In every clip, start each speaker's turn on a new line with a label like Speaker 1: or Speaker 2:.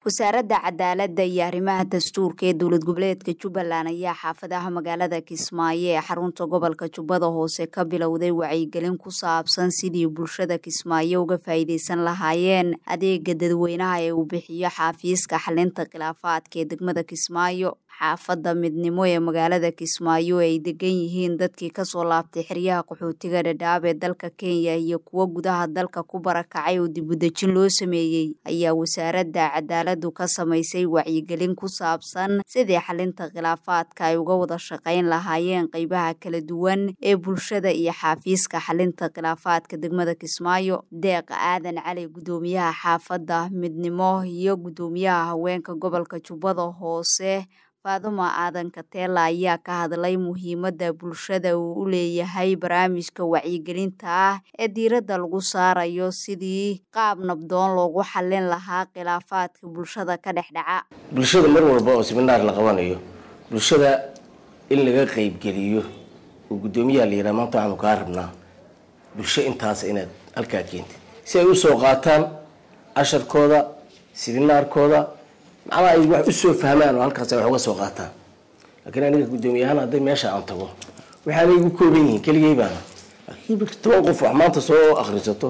Speaker 1: wasaaradda cadaaladda iyo arrimaha dastuurka ee dowlad goboleedka jubbaland ayaa xaafadaha magaalada kismaayo ee xarunta gobolka jubbada hoose ka bilowday wacyigelin ku saabsan sidii bulshada kismaayo uga faa'iideysan lahaayeen adeega dadweynaha ee uu bixiyo xafiiska xalinta khilaafaadka ee degmada kismaayo xaafadda midnimo ee magaalada kismaayo ay degan yihiin dadkii kasoo laabtay xeryaha qaxootiga dhadhaab ee dalka kenya iyo kuwo gudaha dalka ku barakacay oo dibudejin loo sameeyey ayaa wasaaradda cadaaladu ka samaysay wacyigelin ku saabsan sidii xalinta khilaafaadka ay uga wada shaqayn lahaayeen qeybaha kala duwan ee bulshada iyo xafiiska xalinta khilaafaadka degmada kismaayo deeq aadan cali gudoomiyaha xaafadda midnimo iyo gudoomiyaha haweenka gobolka jubbada hoose faaduma aadan kateela ayaa ka hadlay muhiimadda bulshada uu u leeyahay barnaamijka wacyigelinta ah ee diiradda lagu saarayo sidii qaab nabdoon loogu xallin lahaa khilaafaadka bulshada ka dhex dhaca
Speaker 2: bulshada mar walba oo siminaar la qabanayo bulshada in laga qeybgeliyo oo guddoomiyaha la yidhaha maanta waxaanu kaa rabnaa bulsho intaas inaad halkaa keentid si ay usoo qaataan casharkooda siminaarkooda macnaa ay wax usoo fahmaan oo halkaas ay wax uga soo qaataan laakiin aniga guddoomiyahaan hadday meesha aan tago waxaanay igu kooban yihiin keligay baana laakiin toban qof wax maanta soo akhrisato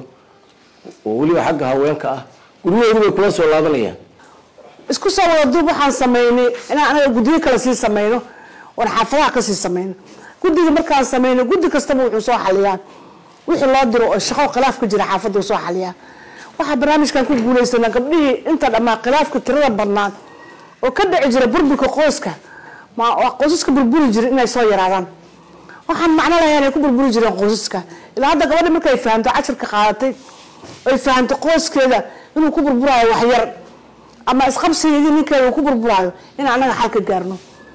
Speaker 2: oo weliba xagga haweenka ah guryaheedu bay kula soo laabanayaan
Speaker 3: isku soo wada duub waxaan sameynay inaan anaga guddiyo kale sii sameyno oon xaafadaha kasii sameyno guddiga markaan sameyno guddi kastaba wuxuu soo xaliyaa wixii loo diro oo shaqo khilaaf ka jira xaafadda uu soo xaliyaa waxaa barnaamijkan ku guulaysanaa gabdhihii inta dhammaa khilaafka tirada badnaan oo ka dhici jira burburka qoyska qoysaska burburi jira inay soo yaraadaan waxaan macno lahayn ay ku burburi jireen qoysaska ilaa hadda gabadhi markay fahamto cashirka qaadatay ay fahamto qoyskeeda inuu ku burburaayo waxyar ama isqabsigeedii ninkeeda uu ku burburaayo in annaga xal ka gaarno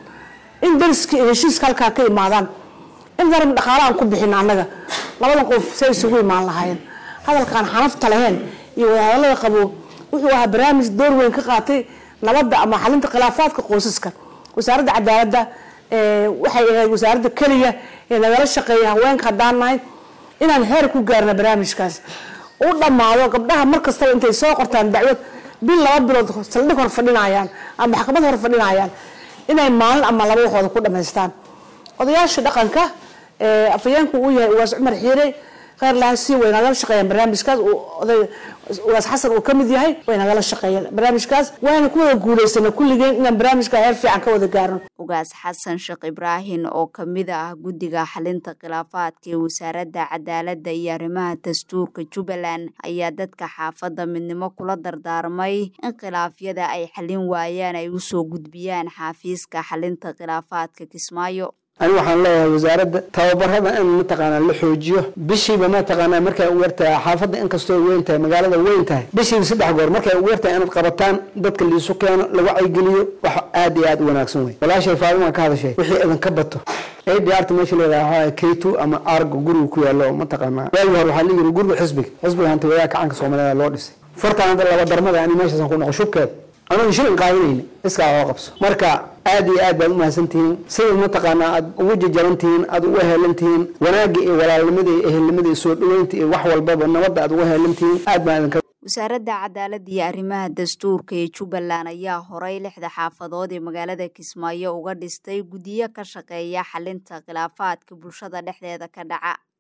Speaker 3: in dariska iyo heshiiska halkaa ka imaadaan in darab dhaqaale aan ku bixin annaga labadan qof say isugu imaan lahaayeen hadalkaan xanafta lahayn iyo wadahadalada qabo wuxuu ahaa barnaamij door weyn ka qaatay nabadda ama xalinta khilaafaadka qoysaska wasaaradda cadaaladda waxay ahayd wasaaradda keliya ee nagala shaqeeya haweenka haddaan nahay inaan heer ku gaarna barnaamijkaas u dhammaado gabdhaha mar kastaba intay soo qortaan dacwad bil laba bilood saldhig hor fadhinayaan ama maxkamad hor fadhinayaan inay maalin ama laba waxooda ku dhamaystaan odayaasha dhaqanka afayeenku uu yahay uwaas cumar xiire kheyr laha si way nagala shaqeeyaan barnaamijkaas oday ugaas xasan uu ka mid yahay way nagala shaqeeyeen barnaamijkaas waana ku wada guulaysana kulligeen inaan barnaamijka heer fiican ka wada gaarno
Speaker 1: ugaas xasan sheekh ibraahin oo kamid ah guddiga xalinta khilaafaadka ee wasaaradda cadaaladda iyo arrimaha dastuurka jubbaland ayaa dadka xaafadda midnimo kula dardaarmay in khilaafyada ay xalin waayaan ay usoo gudbiyaan xafiiska xalinta khilaafaadka kismaayo
Speaker 4: ani waxaan leeyahay wasaaradda tababarada in mataqaanaa la xoojiyo bishiiba mataqaanaa markay u yartahay xaafadda inkastoo weyn tahay magaalada weyn tahay bishiiba saddex goor markay ugu yartahay inaad qabataan dadka liisu keeno la wacyigeliyo wax aada iyo aada u wanaagsan wey walaashay faadima ka hadashay wixii idinka bato ay diyaarta meesha leedahay k two ama argo guriga ku yaalo mataqaanaa waagi hore waxaa la yiri guriga xisbiga xisbiga hanta wadaha kacanka soomaalida loo dhisay fartaan hadda laba darmada ani meeshaasan ku noqo shubkeeda anagu shilin qaadanayna iskaa oo qabso marka aada iyo aad baad umahadsantihiin sida mataqaanaa aad ugu jajarantihiin aada uga heelantihiin wanaagga iyo walaalnimada iyo ehelnimada iyo soo dhaweynta iyo wax walbaba nabadda aad uga heelantihiin aad baan idinka
Speaker 1: wasaaradda cadaaladda iyo arrimaha dastuurka ee jubbaland ayaa horay lixda xaafadood ee magaalada kismaayo uga dhistay guddiyo ka shaqeeya xalinta khilaafaadka bulshada dhexdeeda ka dhaca